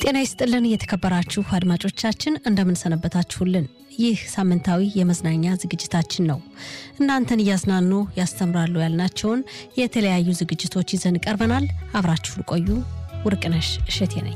ጤና ይስጥልን የተከበራችሁ አድማጮቻችን እንደምንሰነበታችሁልን። ይህ ሳምንታዊ የመዝናኛ ዝግጅታችን ነው። እናንተን እያዝናኑ ያስተምራሉ ያልናቸውን የተለያዩ ዝግጅቶች ይዘን ቀርበናል። አብራችሁን ቆዩ። ውርቅነሽ እሸቴ ነኝ።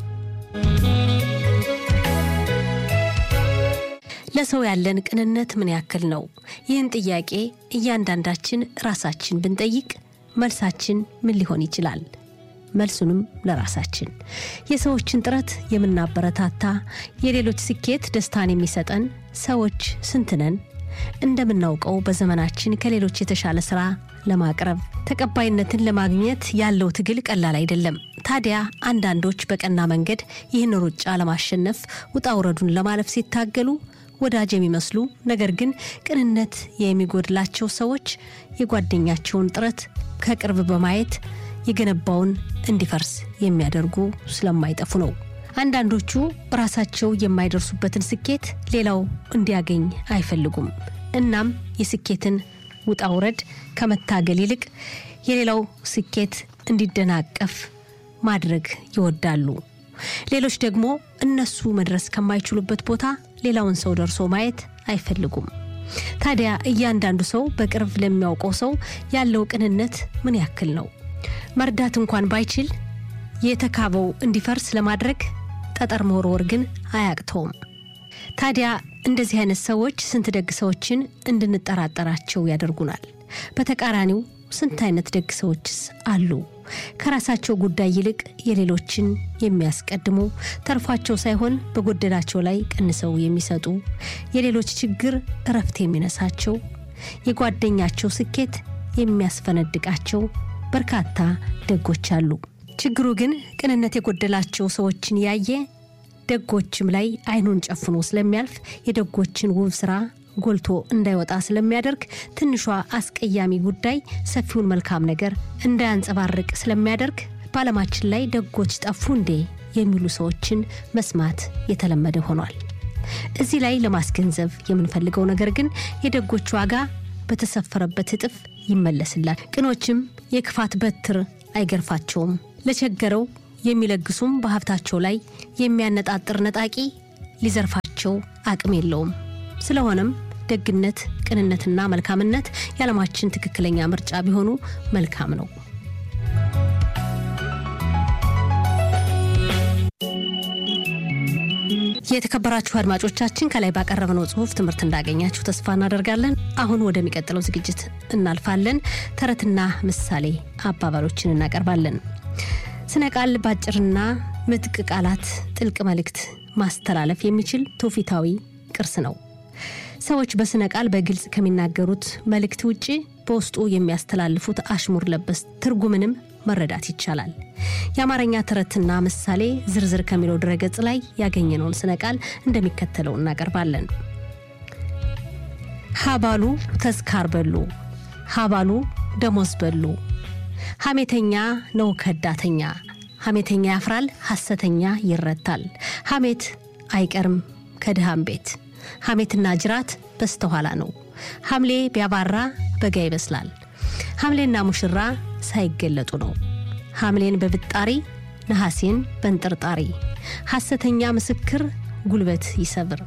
ለሰው ያለን ቅንነት ምን ያክል ነው? ይህን ጥያቄ እያንዳንዳችን ራሳችን ብንጠይቅ መልሳችን ምን ሊሆን ይችላል? መልሱንም ለራሳችን የሰዎችን ጥረት የምናበረታታ የሌሎች ስኬት ደስታን የሚሰጠን ሰዎች ስንት ነን? እንደምናውቀው በዘመናችን ከሌሎች የተሻለ ስራ ለማቅረብ ተቀባይነትን ለማግኘት ያለው ትግል ቀላል አይደለም። ታዲያ አንዳንዶች በቀና መንገድ ይህን ሩጫ ለማሸነፍ ውጣ ውረዱን ለማለፍ ሲታገሉ ወዳጅ የሚመስሉ ነገር ግን ቅንነት የሚጎድላቸው ሰዎች የጓደኛቸውን ጥረት ከቅርብ በማየት የገነባውን እንዲፈርስ የሚያደርጉ ስለማይጠፉ ነው። አንዳንዶቹ ራሳቸው የማይደርሱበትን ስኬት ሌላው እንዲያገኝ አይፈልጉም። እናም የስኬትን ውጣ ውረድ ከመታገል ይልቅ የሌላው ስኬት እንዲደናቀፍ ማድረግ ይወዳሉ። ሌሎች ደግሞ እነሱ መድረስ ከማይችሉበት ቦታ ሌላውን ሰው ደርሶ ማየት አይፈልጉም። ታዲያ እያንዳንዱ ሰው በቅርብ ለሚያውቀው ሰው ያለው ቅንነት ምን ያክል ነው? መርዳት እንኳን ባይችል የተካበው እንዲፈርስ ለማድረግ ጠጠር መወርወር ግን አያቅተውም። ታዲያ እንደዚህ አይነት ሰዎች ስንት ደግ ሰዎችን እንድንጠራጠራቸው ያደርጉናል። በተቃራኒው ስንት አይነት ደግ ሰዎችስ አሉ? ከራሳቸው ጉዳይ ይልቅ የሌሎችን የሚያስቀድሙ ተርፏቸው ሳይሆን በጎደላቸው ላይ ቀንሰው የሚሰጡ የሌሎች ችግር እረፍት የሚነሳቸው የጓደኛቸው ስኬት የሚያስፈነድቃቸው በርካታ ደጎች አሉ። ችግሩ ግን ቅንነት የጎደላቸው ሰዎችን ያየ ደጎችም ላይ አይኑን ጨፍኖ ስለሚያልፍ የደጎችን ውብ ስራ ጎልቶ እንዳይወጣ ስለሚያደርግ ትንሿ አስቀያሚ ጉዳይ ሰፊውን መልካም ነገር እንዳያንጸባርቅ ስለሚያደርግ በዓለማችን ላይ ደጎች ጠፉ እንዴ የሚሉ ሰዎችን መስማት የተለመደ ሆኗል። እዚህ ላይ ለማስገንዘብ የምንፈልገው ነገር ግን የደጎች ዋጋ በተሰፈረበት እጥፍ ይመለስላል። ቅኖችም የክፋት በትር አይገርፋቸውም። ለቸገረው የሚለግሱም በሀብታቸው ላይ የሚያነጣጥር ነጣቂ ሊዘርፋቸው አቅም የለውም። ስለሆነም ደግነት፣ ቅንነትና መልካምነት የዓለማችን ትክክለኛ ምርጫ ቢሆኑ መልካም ነው። የተከበራችሁ አድማጮቻችን ከላይ ባቀረብነው ጽሁፍ ትምህርት እንዳገኛችሁ ተስፋ እናደርጋለን። አሁን ወደሚቀጥለው ዝግጅት እናልፋለን። ተረትና ምሳሌ አባባሎችን እናቀርባለን። ስነ ቃል ባጭርና ምጥቅ ቃላት ጥልቅ መልእክት ማስተላለፍ የሚችል ትውፊታዊ ቅርስ ነው። ሰዎች በስነ ቃል በግልጽ ከሚናገሩት መልእክት ውጭ በውስጡ የሚያስተላልፉት አሽሙር ለበስ ትርጉምንም መረዳት ይቻላል። የአማርኛ ተረትና ምሳሌ ዝርዝር ከሚለው ድረገጽ ላይ ያገኘነውን ስነ ቃል እንደሚከተለው እናቀርባለን። ሀባሉ ተዝካር በሉ፣ ሀባሉ ደሞዝ በሉ። ሐሜተኛ ነው ከዳተኛ፣ ሐሜተኛ ያፍራል፣ ሐሰተኛ ይረታል። ሐሜት አይቀርም ከድሃም ቤት፣ ሐሜትና ጅራት በስተኋላ ነው። ሐምሌ ቢያባራ በጋ ይበስላል። ሐምሌና ሙሽራ ሳይገለጡ ነው። ሐምሌን በብጣሪ ነሐሴን በንጥርጣሪ። ሐሰተኛ ምስክር ጉልበት ይሰብር።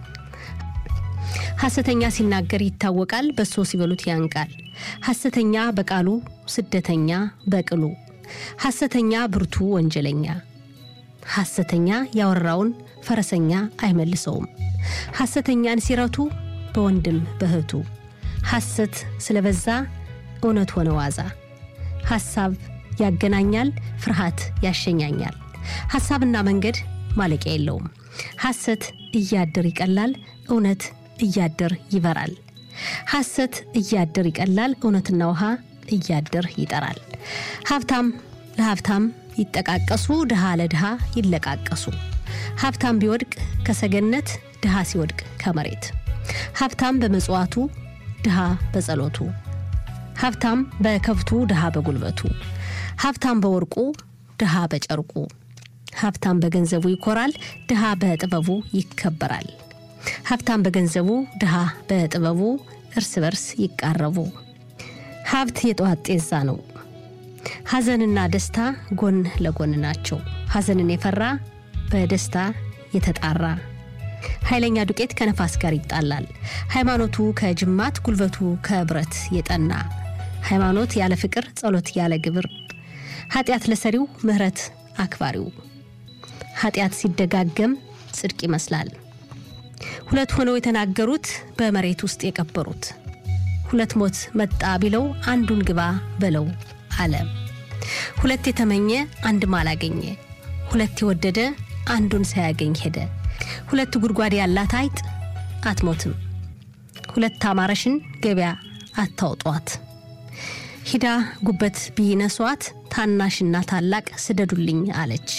ሐሰተኛ ሲናገር ይታወቃል፣ በሶ ሲበሉት ያንቃል። ሐሰተኛ በቃሉ ስደተኛ በቅሉ። ሐሰተኛ ብርቱ ወንጀለኛ። ሐሰተኛ ያወራውን ፈረሰኛ አይመልሰውም። ሐሰተኛን ሲረቱ በወንድም በእህቱ። ሐሰት ስለበዛ እውነት ሆነ ዋዛ። ሐሳብ ያገናኛል፣ ፍርሃት ያሸኛኛል። ሐሳብና መንገድ ማለቂያ የለውም። ሐሰት እያድር ይቀላል፣ እውነት እያድር ይበራል። ሐሰት እያድር ይቀላል፣ እውነትና ውሃ እያድር ይጠራል። ሀብታም ለሀብታም ይጠቃቀሱ፣ ድሃ ለድሃ ይለቃቀሱ። ሀብታም ቢወድቅ ከሰገነት፣ ድሃ ሲወድቅ ከመሬት። ሀብታም በመጽዋቱ፣ ድሃ በጸሎቱ። ሀብታም በከብቱ፣ ድሃ በጉልበቱ። ሀብታም በወርቁ፣ ድሃ በጨርቁ። ሀብታም በገንዘቡ ይኮራል፣ ድሃ በጥበቡ ይከበራል። ሀብታም በገንዘቡ፣ ድሃ በጥበቡ እርስ በርስ ይቃረቡ። ሀብት የጠዋት ጤዛ ነው። ሐዘንና ደስታ ጎን ለጎን ናቸው። ሐዘንን የፈራ በደስታ የተጣራ ኃይለኛ ዱቄት ከነፋስ ጋር ይጣላል። ሃይማኖቱ ከጅማት ጉልበቱ ከብረት የጠና ሃይማኖት ያለ ፍቅር ጸሎት ያለ ግብር ኃጢአት ለሰሪው ምሕረት አክባሪው ኃጢአት ሲደጋገም ጽድቅ ይመስላል። ሁለት ሆነው የተናገሩት በመሬት ውስጥ የቀበሩት ሁለት ሞት መጣ ቢለው አንዱን ግባ በለው አለ። ሁለት የተመኘ አንድም አላገኘ፣ ሁለት የወደደ አንዱን ሳያገኝ ሄደ። ሁለት ጉድጓድ ያላት አይጥ አትሞትም፣ ሁለት አማረሽን ገበያ አታውጧት። ሂዳ ጉበት ቢነሷት ታናሽና ታላቅ ስደዱልኝ አለች።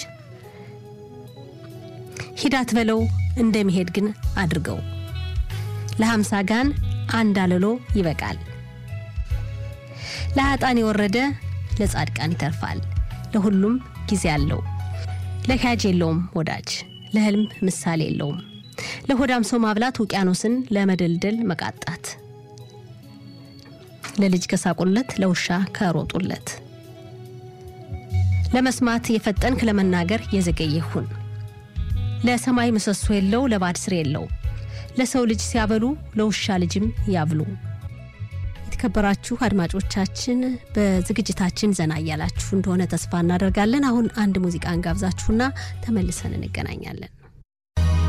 ሂዳት በለው እንደሚሄድ ግን አድርገው ለሀምሳ ጋን አንድ አለሎ ይበቃል። ለሀጣን የወረደ ለጻድቃን ይተርፋል። ለሁሉም ጊዜ አለው። ለካጅ የለውም ወዳጅ፣ ለህልም ምሳሌ የለውም። ለሆዳም ሰው ማብላት ውቅያኖስን ለመደልደል መቃጣት፣ ለልጅ ከሳቁለት ለውሻ ከሮጡለት። ለመስማት የፈጠንክ ለመናገር የዘገየሁን ለሰማይ ምሰሶ የለው ለባድ ስር የለው ለሰው ልጅ ሲያበሉ ለውሻ ልጅም ያብሉ። የተከበራችሁ አድማጮቻችን በዝግጅታችን ዘና እያላችሁ እንደሆነ ተስፋ እናደርጋለን። አሁን አንድ ሙዚቃ እንጋብዛችሁና ተመልሰን እንገናኛለን።